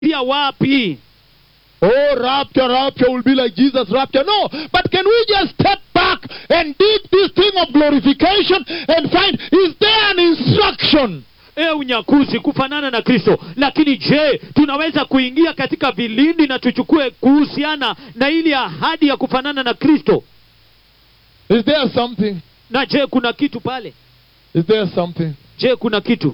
pia wapi Oh, rapture, rapture will be like Jesus' rapture. No, but can we just step back and dig this thing of glorification and find, is there an instruction? e unyakuzi kufanana na kristo lakini je tunaweza kuingia katika vilindi na tuchukue kuhusiana na ili ahadi ya kufanana na kristo Is there something? na je kuna kitu pale Is there something je kuna kitu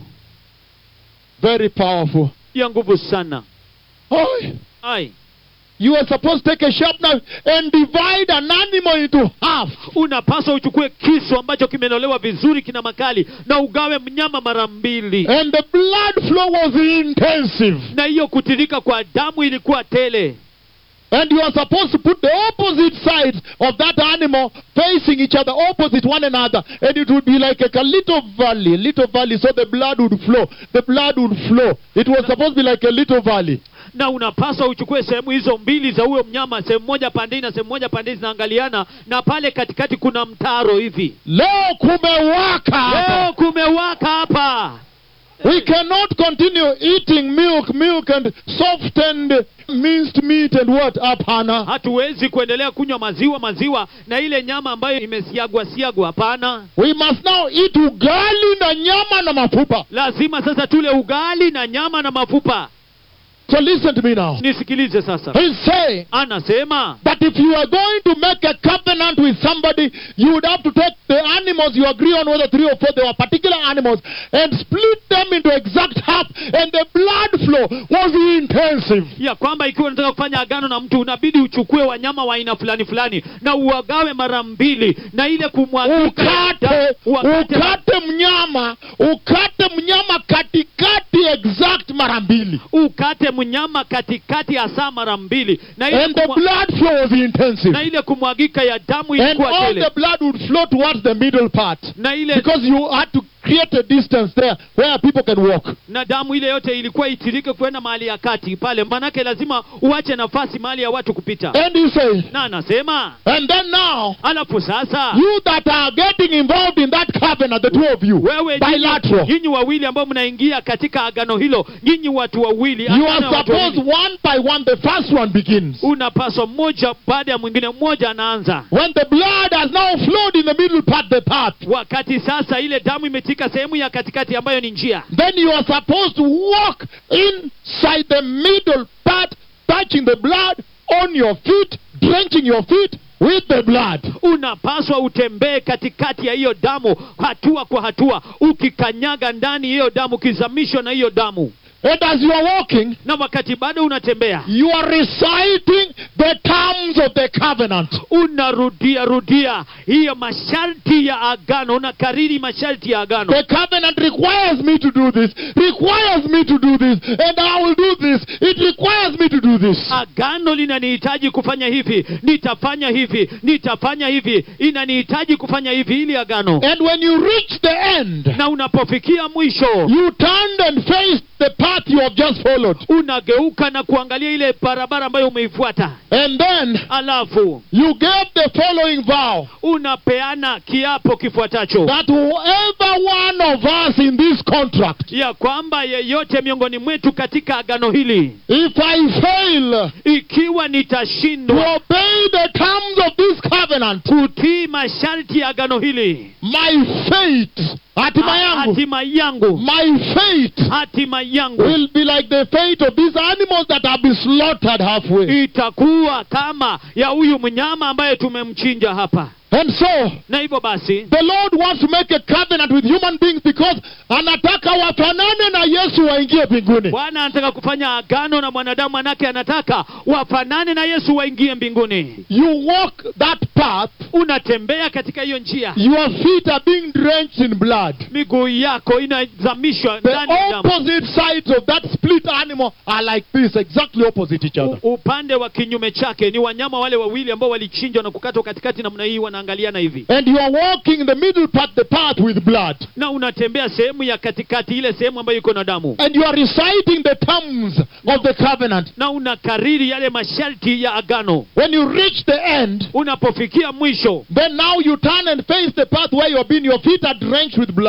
very powerful? ya nguvu sana Oh, ai you are supposed to take a sharp knife and divide an animal into half. unapaswa uchukue kisu ambacho kimenolewa vizuri kina makali na ugawe mnyama mara mbili And the blood flow was intensive. na hiyo kutirika kwa damu ilikuwa tele And you are supposed to put the opposite sides of that animal facing each other, opposite one another. And it would be like a, a little valley, a little valley, so the blood would flow. The blood would flow. It was supposed to be like a little valley. na unapaswa uchukue sehemu hizo mbili za huyo mnyama sehemu moja pandei na sehemu moja pandei zinaangaliana na pale katikati kuna mtaro hivi Leo kumewaka hapa. leo kumewaka hapa We cannot continue eating milk, milk and softened minced meat and what? Hapana. hatuwezi kuendelea kunywa maziwa maziwa na ile nyama ambayo imesiagwa siagwa hapana We must now eat ugali na nyama na mafupa. lazima sasa tule ugali na nyama na mafupa So listen to me now. nisikilize sasa He's saying anasema that if you are going to make a covenant with somebody, you would have to take the animals you agree on, whether three or four, they were particular animals, and split them into exact half, and the blood flow was intensive. ya kwamba ikiwa unataka kufanya agano na mtu unabidi uchukue wanyama wa aina fulani fulani na uwagawe mara mbili na ile kumwagika ukate wakati- ukate mnyama ukate mnyama katikati exact mara mbili ukate mnyama katikati ya saa mara mbili na ile, and the kumwa, blood flow was intensive na ile kumwagika ya damu and ilikuwa all tele the blood would flow towards the middle part na ile because you had to create a distance there where people can walk na damu ile yote ilikuwa itirike kwenda mahali ya kati pale manake lazima uache nafasi mahali ya watu kupita and he says na anasema and then now alafu sasa you that are getting involved in that covenant the two of you wewe nyinyi- bilateral nyinyi wawili ambao mnaingia katika agano hilo nyinyi watu wawili you agano are ya watu wawili. supposed one by one the first one begins unapaswa mmoja baada ya mwingine mmoja anaanza when the blood has now flowed in the middle part the path wakati sasa ile damu imetika sehemu ya katikati ambayo ni njia then you are supposed to walk inside the middle part, touching the blood on your feet, drenching your feet with the blood. unapaswa utembee katikati ya hiyo damu hatua kwa hatua ukikanyaga ndani hiyo damu ukizamishwa na hiyo damu And as you are walking, na wakati bado unatembea you are reciting the terms of the covenant. unarudia rudia hiyo masharti ya agano unakariri masharti ya agano The covenant requires me to do this, requires me to do this, and I will do this. It requires me to do this. agano linanihitaji kufanya hivi nitafanya hivi nitafanya hivi inanihitaji kufanya hivi ili agano And when you reach the end, na unapofikia mwisho you turned and faced the path you have just followed. unageuka na kuangalia ile barabara ambayo umeifuata And then alafu you gave the following vow. unapeana kiapo kifuatacho that whoever one of us in this contract, ya kwamba yeyote miongoni mwetu katika agano hili if I fail ikiwa to nitashindwa obey the terms of this covenant, kutii masharti ya agano hili my fate, hatima yangu, hatima yangu my fate hatima yangu will be like the fate of these animals that have been slaughtered halfway. itakuwa kama ya huyu mnyama ambaye tumemchinja hapa And so, na hivyo basi the Lord wants to make a covenant with human beings because anataka wafanane na Yesu waingie mbinguni. bwana anataka kufanya agano na mwanadamu manake anataka wafanane na yesu waingie mbinguni You walk that path, unatembea katika hiyo njia your feet are being drenched in blood. miguu yako inazamishwa The ndani ya damu opposite sides of that split animal are like this, exactly opposite each other. U- upande wa kinyume chake ni wanyama wale wawili ambao walichinjwa na kukatwa katikati namna hii wanaangaliana hivi And you are walking in the middle part, the path with blood. na unatembea sehemu ya katikati ile sehemu ambayo iko na damu And you are reciting the terms of the covenant. na unakariri yale masharti ya agano When you reach the end, unapofikia mwisho then now you turn and face the path where you have been. Your feet are drenched with blood.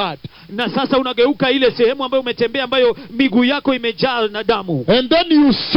na sasa unageuka ile sehemu ambayo umetembea ambayo miguu yako imejaa na damu And then you